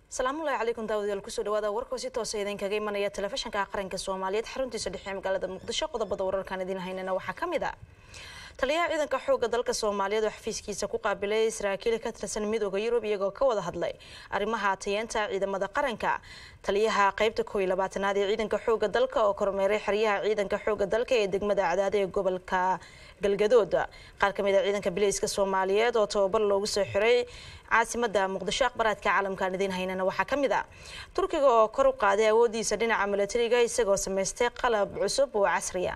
asalaamullahi calaykum daawadayaal kusoo dhawaada warkoo si toosa idinkaga imanaya telefishanka qaranka soomaaliyeed xaruntiisa dhexe magaalada muqdisho qodobada wararkan idiin haynana waxaa ka mid a taliyaha ciidanka xooga dalka soomaaliyeed oo xafiiskiisa ku qaabilay saraakiil ka tirsan midooda yurub iyagoo ka wada hadlay arrimaha tayeenta ciidamada qaranka taliyaha qeybta kooiy labaatanaad ee ciidanka xooga dalka oo kormeeray xeryaha ciidanka xooga dalka ee degmada cadaada ee gobolka galgadood qaar kamid a ciidanka bileyska soomaaliyeed oo tababar loogu soo xiray caasimada muqdisho akhbaraadka caalamkaan idiin haynana waxaa ka mid a turkiga oo kor u qaaday awoodiisa dhinaca milatariga isagoo samaystay qalab cusub oo casriya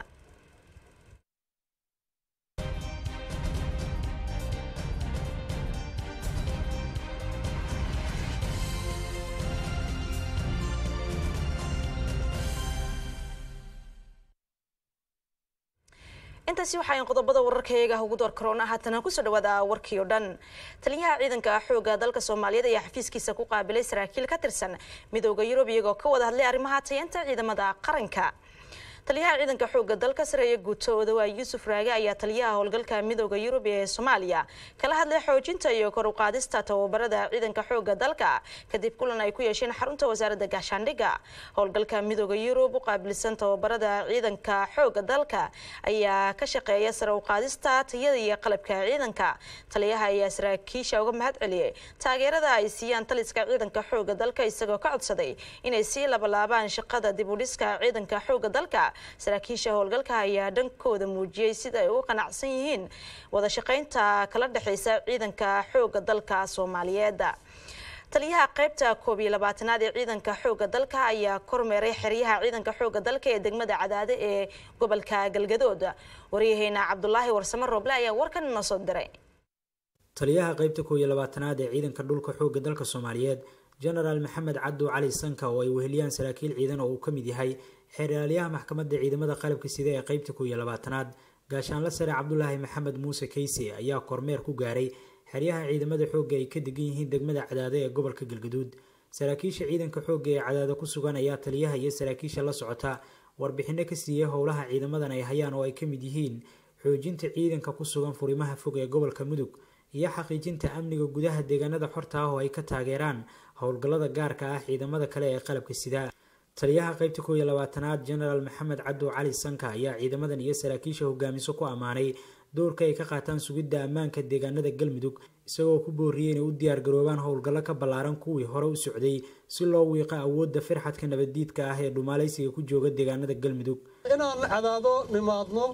intaasi waxaa qodobada wararkayaga ugu door korona haatana kusoo dhawaada warkii oo dhan taliyaha ciidanka xooga dalka soomaaliyeed ayaa xafiiskiisa ku qaabilay saraakiil ka tirsan midooda yurub iyagoo ka wada hadlay arrimaha tayeenta ciidamada qaranka taliyaha ciidanka xooga dalka sareeye guuto odawaa yuusuf raage ayaa taliyaha howlgalka midooda yurub ee soomaaliya kala hadlay xoojinta iyo kor u qaadista tababarada ciidanka xooga dalka kadib kulan ay ku yeesheen xarunta wasaaradda gaashaandhigga howlgalka midooda yurub u qaabilsan tababarada ciidanka xooga dalka ayaa ka shaqeeya sare u qaadista tayada iyo qalabka ciidanka taliyaha ayaa saraakiisha uga mahad celiyey taageerada ay siiyaan taliska ciidanka xooga dalka isagoo ka codsaday inay sii labalaabaan shaqada dib u dhiska ciidanka xooga dalka saraakiisha howlgalka ayaa dhankooda muujiyey sida ay u qanacsan yihiin wada shaqeynta kala dhexeysa ciidanka xooga dalka soomaaliyeed taliyaha qeybta koob iyo labaatanaad ee ciidanka xooga dalka ayaa kormeeray xeryaha ciidanka xooga dalka ee degmada cadaade ee gobolka galgadood waryaheena cabdulaahi warsamo rooble ayaa warkan inoo soo diray taliyaha qeybta koob iyo labaatanaad ee ciidanka dhulka xooga dalka soomaaliyeed genaraal maxamed cabdu cali sanka oo ay weheliyaan saraakiil ciidan oo uu ka mid yahay xeeraalyaha maxkamadda ciidamada qalabka sida ee qeybta koob iyo labaatanaad gaashaanla sare cabdulaahi maxamed muuse keyse ayaa kormeer ku gaaray xeryaha ciidamada xoogga ay ka degan yihiin degmada cadaado ee gobolka galgaduud saraakiisha ciidanka xoogga ee cadaado ku sugan ayaa taliyaha iyo saraakiisha la socota warbixino ka siiyey howlaha ciidamadan ay hayaan oo ay ka mid yihiin xoojinta ciidanka ku sugan furimaha fog ee gobolka mudug iyo xaqiijinta amniga gudaha deegaanada xorta ah oo ay ka taageeraan howlgallada gaarka ah ciidamada kale ee qalabka sida taliyaha qeybta koob iyo labaatanaad genaraal maxamed cabdu cali sanka ayaa ciidamadan iyo saraakiisha hogaamiso ku ammaanay doorka ay ka qaataan sugidda ammaanka deegaanada galmudug isagoo ku booriyey inay u diyaargaroobaan howlgallo ka ballaaran kuwii hore u socday si loo wiiqo awoodda firxadka nabaddiidka ah ee dhumaalaysiga ku jooga deegaanada galmudug inaan cadaado nimaadno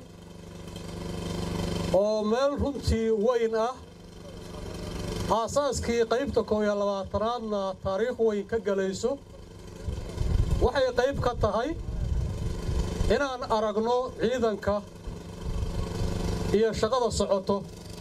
oo meel runtii weyn ah aasaaskii qaybta koob iyo labaatanaadna taariikh weyn ka gelayso waxay qayb ka tahay inaan aragno ciidanka iyo shaqada socoto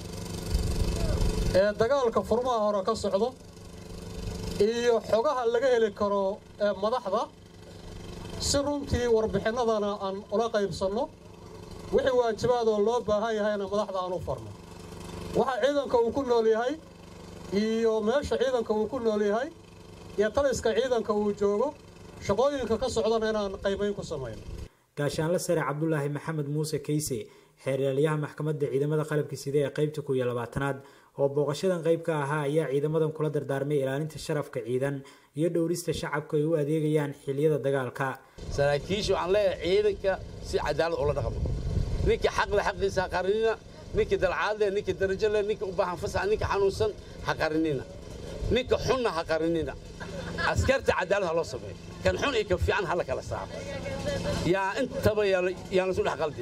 ee dagaalka furmaha hore ka socdo iyo xogaha laga heli karo ee madaxda si runtii warbixinnadana aan ula qaybsanno wixii waajibaadoo loo baahan yahayna madaxda aan u farno waxa ciidanka uu ku nool yahay iyo meesha ciidanka uu ku nool yahay iyo taliska ciidanka uu joogo shaqooyinka ka socdana inaan qaybayn ku samayno gaashaanle sare cabdulaahi maxamed muuse keyse xeeraalyaha maxkamadda ciidamada qalabka sida ee qeybta koob iyo labaatanaad oo booqashadan qayb ka ahaa ayaa ciidamadan kula dardaarmay ilaalinta sharafka ciidan iyo dhowrista shacabka ay u adeegayaan xiliyada dagaalka saraakiisha waxaan leeyahay ciidanka si cadaalad ula dhaqmo ninka xaqle xaqiisa ha qarinina ninka dalcaadle ninka darajole ninka u baahan fasax ninka xanuunsan ha qarinina ninka xunna ha qarinina askarta cadaalad ha loo sameeyo kan xun iyo kan fiican ha la kala saaro yaa intaba yaan lasu dhex qaldin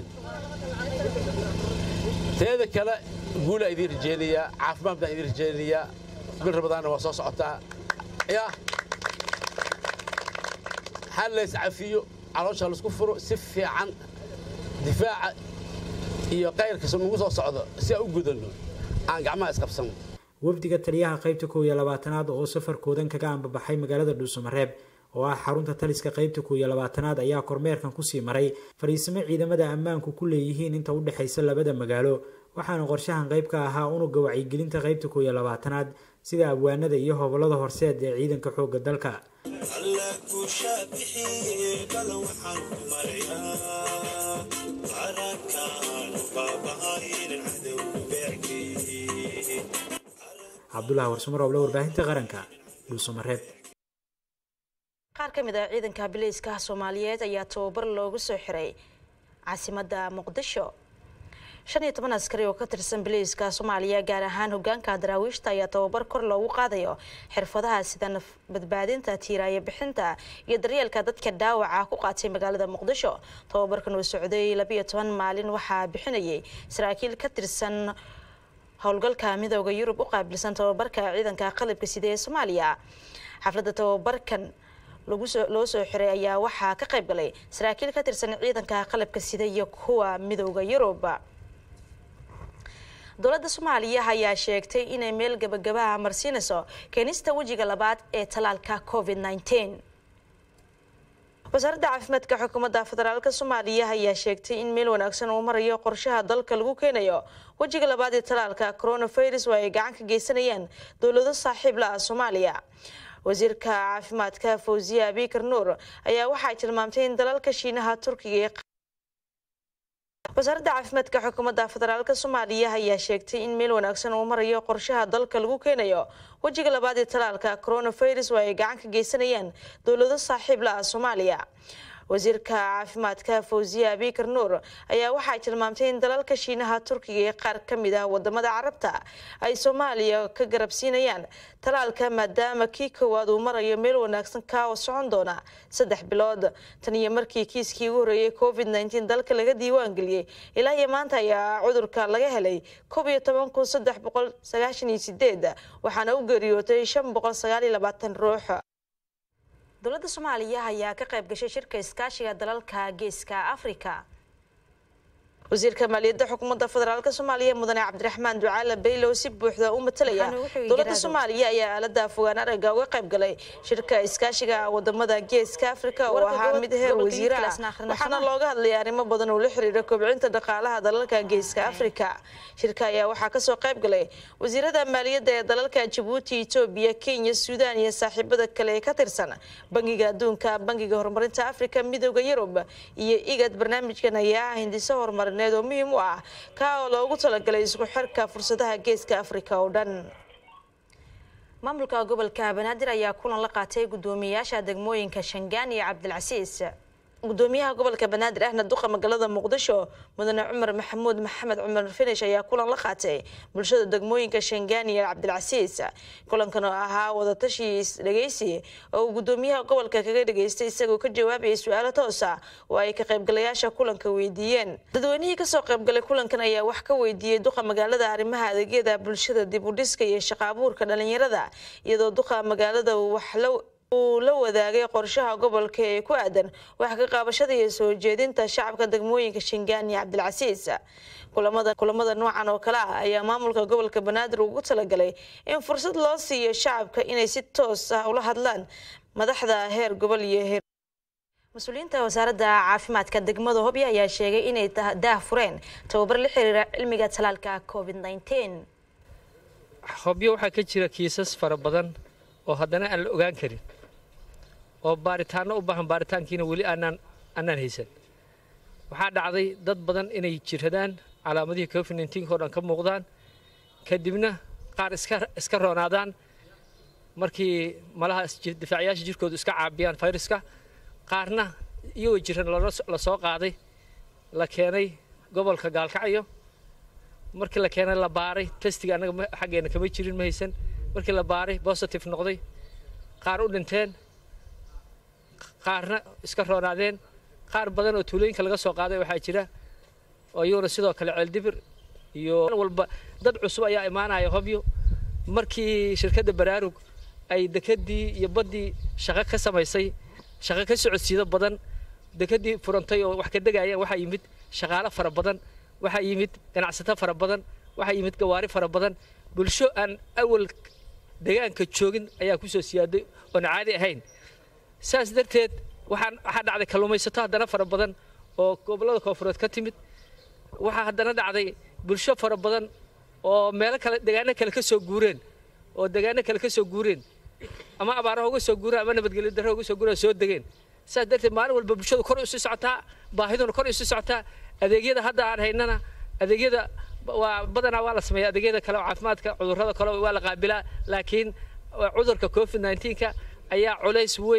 teeda kale guulaa idiin rajaynayaa caafimaad baan idiin rajaynayaa bil rabadaanna waa soo socotaa yaa hal lays cafiyo caloosha laisku furo si fiican difaaca iyo qayrka nagu soo socdo si aan u gudanno aan gacmaha isqabsanno wafdiga taliyaha qeybta koob iyo labaatanaad oo safarkoodan kaga ambabaxay magaalada dhuusamareeb oo ah xarunta taliska qeybta koob iyo labaatanaad ayaa kormeerkan kusii maray fariisimo ciidamada ammaanku ku leeyihiin inta u dhexaysa labada magaalo waxaana qorshahan qayb ka ahaa unuga wacyigelinta qeybta koob iyo labaatanaad sida abwaanada iyo hobolada horseed ee ciidanka xooga dalka cabdulahi warsumarooble warbaahinta qaranka dhuusamareeb ka mid ah ciidanka bileyska soomaaliyeed ayaa tababar loogu soo xiray caasimadda muqdisho shan iyo toban askari oo ka tirsan bileyska soomaaliya gaar ahaan hogaanka daraawiishta ayaa tababar kor loogu qaadayo xirfadaha sida naf badbaadinta tiiraaya bixinta iyo daryeelka dadka dhaawaca ku qaatay magaalada muqdisho tababarkan oo socday labiyo toban maalin waxaa bixinayay saraakiil ka tirsan howlgalka midooda yurub u qaabilsan tababarka ciidanka qalabka sida ee soomaaliya xafladda tababarkan loo soo xiray ayaa waxaa ka qayb galay saraakiil ka tirsan ciidanka qalabka sida iyo kuwa midooda yurub dowladda soomaaliya ayaa sheegtay inay meel gabagabaha marsiinayso keenista wejiga labaad ee talaalka covid nteen wasaaradda caafimaadka xukuumadda federaalk soomaaliya ayaa sheegtay in meel wanaagsan uu marayo qorshaha dalka lagu keenayo wejiga labaad ee talaalka coronavirus oo ay gacan ka geysanayaan dowlado saaxiib la ah soomaaliya wasiirka caafimaadka fawziya abikar nuur ayaa waxay tilmaamtay in dalalka shiinaha turkiga wasaaradda caafimaadka xukuumadda federaalk soomaaliya ayaa sheegtay in meel wanaagsan uu marayo qorshaha dalka lagu keenayo wejiga labaad ee talaalka coronavirus oo ay gacan ka geysanayaan dowlado saaxiib la ah soomaaliya wasiirka caafimaadka fawziya abikar nuur ayaa waxay tilmaamtay in dalalka shiinaha turkiga ee qaar ka mid ah wadamada carabta ay soomaaliya ka garabsiinayaan talaalka maadaama kii koowaad uu marayo meel wanaagsan kaa oo socon doona saddex bilood tan iyo markii kiiskii ugu horreeyay covid nteen dalka laga diiwaan geliyey ilaa iyo maanta ayaa cudurka laga helay koob iyo toban kun saddex boqol sagaashan iyo sideed waxaana u geeriyootay shan boqol sagaal iyo labaatan ruux dowladda soomaaliya ayaa ka qayb gashay shirka iskaashiga dalalka geeska afrika wasiirka maaliyadda xukuumadda federaalk soomaaliya mudane cabdiraxmaan ducaale baylow si buuxda u matalaya dowladda soomaaliya ayaa aalada fogaan aragga uga qayb galay shirka iskaashiga wadamada geeska afrika oo ahaa mid heer wasiire ah waxaana looga hadlaya arrimo badan oo la xiriira kobcinta dhaqaalaha dalalka geeska afrika shirka ayaa waxaa kasoo qayb galay wasiirada maaliyadda ee dalalka jabuuti etoobiya kenya suudaan iyo saaxiibada kale ee ka tirsan bangiga adduunka bangiga horumarinta afrika midooda yurub iyo igad barnaamijkan ayaa ah hindiso horumarin oo muhiim u ah kaa oo loogu talagalay isku xirka fursadaha geeska afrika oo dhan maamulka gobolka banaadir ayaa kulan la qaatay guddoomiyayaasha degmooyinka shangaan iyo cabdilcasiis gudoomiyaha gobolka banaadir ahna duqa magaalada muqdisho mudane cumar maxamuud maxamed cumar finish ayaa kulan la qaatay bulshada degmooyinka shangaan iyo cabdilcasiis kulankan oo ahaa wadatashi dhegeysi oo uu gudoomiyaha gobolka kaga dhageystay isagoo ka jawaabayay su-aalo toosa oo ay ka qaybgalayaasha kulanka weydiiyeen dadweynihii kasoo qaybgalay kulankan ayaa wax ka weydiiyey duqa magaalada arrimaha adeegyada bulshada dib u dhiska iyo shaqo abuurka dhalinyarada iyadoo duqa magaalada wax la uu la wadaagay qorshaha gobolka ee ku aadan wax ka qaabashada iyo soo jeedinta shacabka degmooyinka shingaan iyo cabdilcasiis kulamada kulamada noocan oo kale ah ayaa maamulka gobolka banaadir ugu talagalay in fursad loo siiyo shacabka inay si toos ah ula hadlaan madaxda heer gobol iyo heer mas-uuliyiinta wasaaradda caafimaadka degmada hobyo ayaa sheegay inay daah fureen tababar la xiriira cilmiga talaalka covid nteen hobyo waxaa ka jira kiisas fara badan oo haddana aan la ogaan karin oo baaritaanno u baahan baaritaankiina weli aanaan aanaan haysan waxaa dhacday dad badan inay jiradaan calaamadihii covid neenka oo dhan ka muuqdaan kadibna qaar iska iska roonaadaan markii malaha difaacayaasha jirkoodu iska caabiyaan fayraska qaarna iyagoo jiran la soo qaaday la keenay gobolka gaalkacyo markii la keenay la baaray testiga annaga xaggeena kama jirin ma haysan markii la baaray bositive noqday qaar u dhinteen qaarna iska roonaadeen qaar badan oo tuulooyinka laga soo qaaday waxaa jira oo iyaguna sidoo kale ceeldibir iyo walba dad cusub ayaa imaanaya hobyo markii shirkadda baraarug ay dekedii iyo baddii shaqo ka samaysay shaqo ka socodsiido badan dekedii furantay oo wax ka degayaan waxaa yimid shaqaalo fara badan waxaa yimid ganacsato fara badan waxaa yimid gawaari fara badan bulsho aan awal deegaanka joogin ayaa ku soo siyaaday oon caadi ahayn saas darteed waxaan waxaa dhacday kalluumaysato haddana fara badan oo gobollada koonfureed ka timid waxaa haddana dhacday bulsho fara badan oo meelo kale deegaano kale ka soo guureen oo deegaano kale ka soo guureen ama abaaraha uga soo guureen ama nabadgelyo darro uga soo guureen soo degeen saas darteed maalin walba bulshadu kor usii socotaa baahiduna kor usii socotaa adeegyada hadda aan haynana adeegyada waa badanaa waa la sameeya adeegyada kale oo caafimaadka cudurrada kale waa la qaabilaa laakiin cudurka covid neenka ayaa culays weyn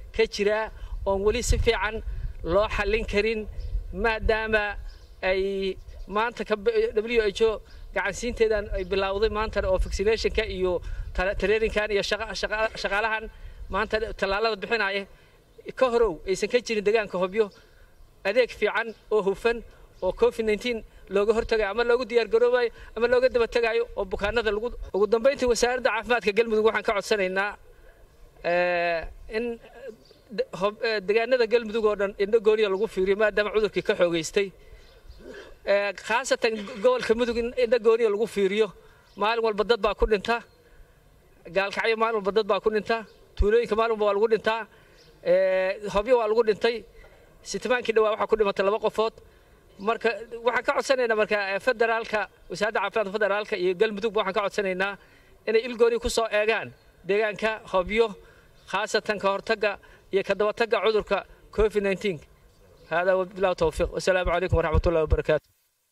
ka jiraa oon weli si fiican loo xallin karin maadaama ay maanta w h o gacansiinteedan ay bilowday maanta oo vaccinationka iyo traininkan iyo shaqaalahan maanta tallaalada bixinaya ka horow aysan ka jirin deegaanka hobyo adeeg fiican oo hufan oo covid nteen looga hortagayo ama loogu diyaargaroobayo ama looga daba tegaayo oo bukaanada lagu ugu dambayntii wasaaradda caafimaadka galmudug waxaan ka codsanaynaa in deegaanada galmudug oo dhan indho gooniya lagu fiiriyo maadaama cudurkii ka xoogaystay khaasatan gobolka mudug in indho gooniya lagu fiiriyo maalin walba dad baa ku dhinta gaalkacyo maalin walba dad baa ku dhinta tuulooyinka maalin walba waa lagu dhintaa hobyo waa lagu dhintay sitimaankii dhawaa waxaa ku dhimatay laba qofood marka waxaan ka codsanaynaa marka federaalka wasaaradda caafimaadka federaalka iyo galmudugba waxaan ka codsanaynaa inay ilgooni ku soo eegaan deegaanka hobyo khaasatan ka hortagga iyo ka dabatagga cudurka covid nteen hada wabilah towfiiq wasalaamu calaykum waraxmat ullahi wabarakaatu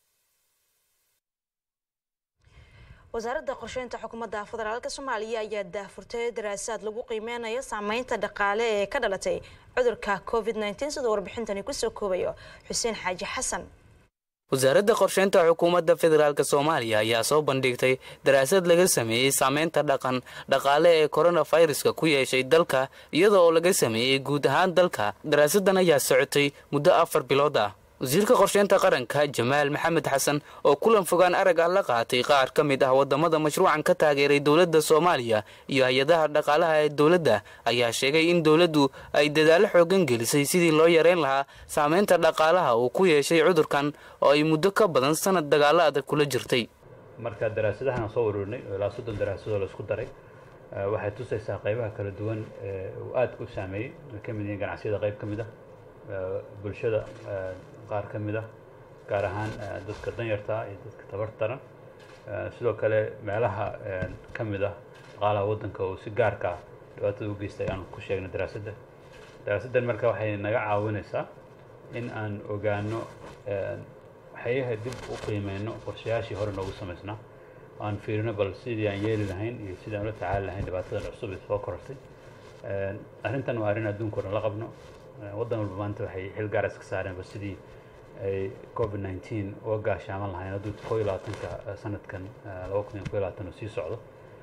wasaaradda qorsheynta xukuumadda federaalka soomaaliya ayaa daahfurtay daraasaad lagu qiimeynayo saameynta dhaqaale ee ka dhalatay cudurka covid nteen siduu warbixintani kusoo koobayo xuseen xaaji xasan wasaaradda qorsheynta xukuumadda federaalk soomaaliya ayaa soo bandhigtay daraasad laga sameeyey saameynta dhaqan dhaqaale ee koronaviruska ku yeeshay dalka iyada oo laga sameeyey guud ahaan dalka daraasadan ayaa socotay muddo afar bilood ah wasiirka qorsheynta qaranka jamaal maxamed xasan oo kulan fogaan arag ah la qaatay qaar ka mid ah wadamada mashruucan ka taageeray dowladda soomaaliya iyo hay-adaha dhaqaalaha ee dowladda ayaa sheegay in dowladdu ay dadaalo xoogan gelisay sidii loo yareyn lahaa saameynta dhaqaalaha uu ku yeeshay cudurkan oo ay muddo ka badan sanad dagaalo adag kula jirtay marka daraasadahan soo ururinay oo ilaa soddon daraasadoo laisku daray waxay tusaysaa qaybaha kala duwan ee uu aadka u saameeyey ay ka mid yihiin ganacsiyada qayb ka mid ah bulshada qaar ka mid ah gaar ahaan dadka danyarta iyo dadka tabartaran sidoo kale meelaha ka mid ah dhaqaalaha waddanka oo si gaarka ah dhibaatada u geystay ayaanu ku sheegnay daraasadda daraasaddan marka waxay naga caawinaysaa in aan ogaano waxyaha dib u qiimeyno qorshayaashii hore noogu samaysnaa aan fiirino bal sidii aan yeeli lahayn iyo sidii aan ula tacaali lahayn dhibaatadan cusub ee soo korortay arrintan waa arrin adduunka o dhan la qabno waddan walba maanta waxay xil gaar iska saareenba sidii ay covid nineteen uga gaashaaman lahayn hadduu koo iyo labaatanka sanadkan laba kun iyo koo iyo labaatan uu sii socdo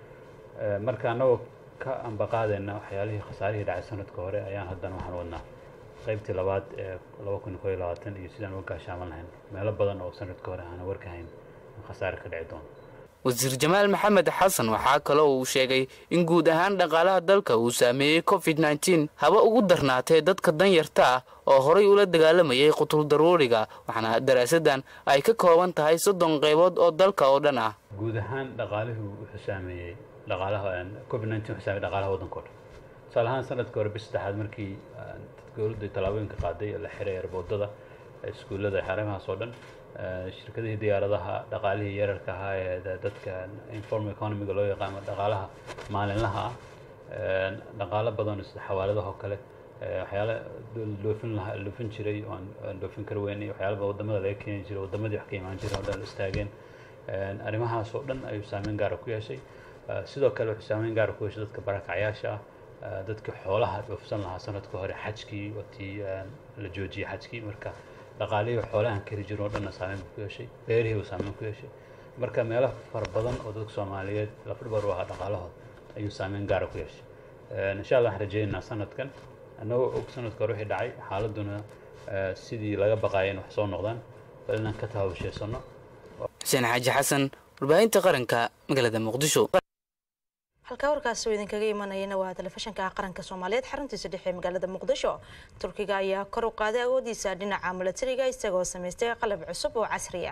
marka annagoo ka ambaqaadayna waxyaalihii khasaarihii dhacay sanadka hore ayaan haddana waxaan wadnaa qaybtii labaad ee laba kun iyo koo iyo labaatan iyo sidaan uga gaashaaman lahayn meelo badan oo sanadka hore aanan warkahayn khasaare ka dhici doono wasiir jamaal maxamed xasan waxaa kaloo uu sheegay in guud ahaan dhaqaalaha dalka uu saameeyey covid nteen haba ugu darnaatee dadka danyarta ah oo horay ula dagaalamayay qutul daruuriga waxaana daraasadan ay ka kooban tahay soddon qaybood oo dalka oo dhan ah guud ahaan dhaqaalihii wuxuu saameeyey dhaqaalaha covid nteen wuxuu saameeyey dhaqaalaha waddanka o dhan tusaale ahaan sanadka hore bis saddexaad markii dowladdu tallaabooyinka qaaday la xiray erboodada iskuullada xarimahaas oo dhan shirkadihii diyaaradaha dhaqaalihii yararka ahaa ee dadka informal economiga loo yaqaano dhaqaalaha maalinlaha ah dhaqaalo badan sida xawaaladaha oo kale waxyaala dhoofin lahaa dhoofin jiray oo aan dhoofin kar weynay waxyaala wadamada laga keeni jiray wadamadii wax ka imaan jiray oo dhan istaageen arrimahaas oo dhan ayuu saameyn gaara ku yeeshay sidoo kale wuxuu saameyn gaara ku yeeshay dadka barakacyaasha ah dadkii xoolaha dhoofsan lahaa sanadka hore xajkii watii la joojiyey xajkii marka dhaqaalihii xoolahan kari jirin oo dhanna saameyn buu ku yeeshay beerihii uu saameyn ku yeeshay marka meelo fara badan oo dadka soomaaliyeed lafdhabar u ahaa dhaqaalahooda ayuu saameyn gaara ku yeeshay insha allah waxaan rajaynaynaa sanadkan annagoo og sanadka hore wixii dhacay xaaladuna sidii laga baqaaya in wax soo noqdaan bal inaan ka tahabusheysano xuseen xaaji xasan warbaahinta qaranka magaalada muqdisho halkaa warkaasi oo idinkaga imanayana waa telefishinka qaranka soomaaliyeed xaruntiisa dhexe ee magaalada muqdisho turkiga ayaa kor u qaaday awoodiisa dhinaca milatariga isagoo samaystay qalab cusub oo casriya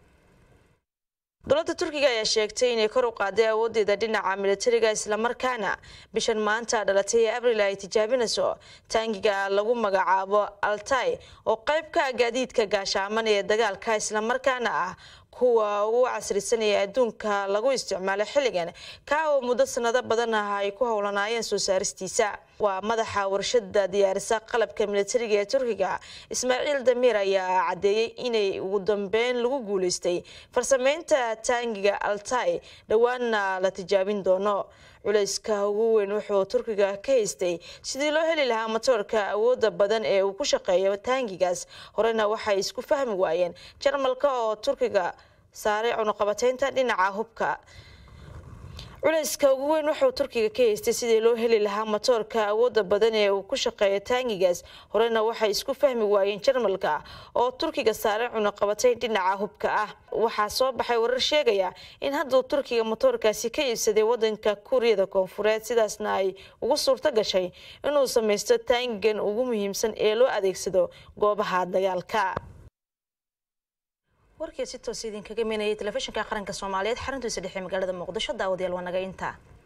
dowladda turkiga ayaa sheegtay inay kor u qaaday awoodeeda dhinaca milatariga islamarkaana bishan maanta dhalatay ee abril ay tijaabinayso taangiga lagu magacaabo altay oo qayb ka ah gaadiidka gaashaaman ee dagaalka islamarkaana ah kuwa ugu casrisanaya adduunka lagu isticmaalo xilligan kaa oo muddo sanado badan ah ay ku howlanaayeen soo saaristiisa waa madaxa warshada diyaarisa qalabka militariga ee turkiga ismaaciil damiir ayaa cadeeyey inay ugu dambeyn lagu guuleystay farsameynta taangiga altay dhowaanna la tijaabin doono culayska ugu weyn wuxuu turkiga ka haystay sidii loo heli lahaa matoorka awooda badan ee uu ku shaqeeyo taangigaas horena waxay isku fahmi waayeen jarmalka oo turkiga saaray cunuqabateynta dhinaca hubka culayska ugu weyn wuxuu turkiga ka haystay sidii loo heli lahaa matoorka awooda badan ee uu ku shaqeeyo taangigaas horena waxay isku fahmi waayeen jarmalka oo turkiga saaray cunuqabateyn dhinaca hubka ah waxaa soo baxay warar sheegaya in hadduu turkiga matoorkaasi ka iibsaday wadanka kuuriyada koonfureed sidaasna ay ugu suurto gashay inuu samaysto taangigan ugu muhiimsan ee loo adeegsado goobaha dagaalka warkii si toos idinkaga imanayay telefishinka qaranka soomaaliyeed xaruntiisa dhexe magaalada muqdisho daawadayaal waa naga intaa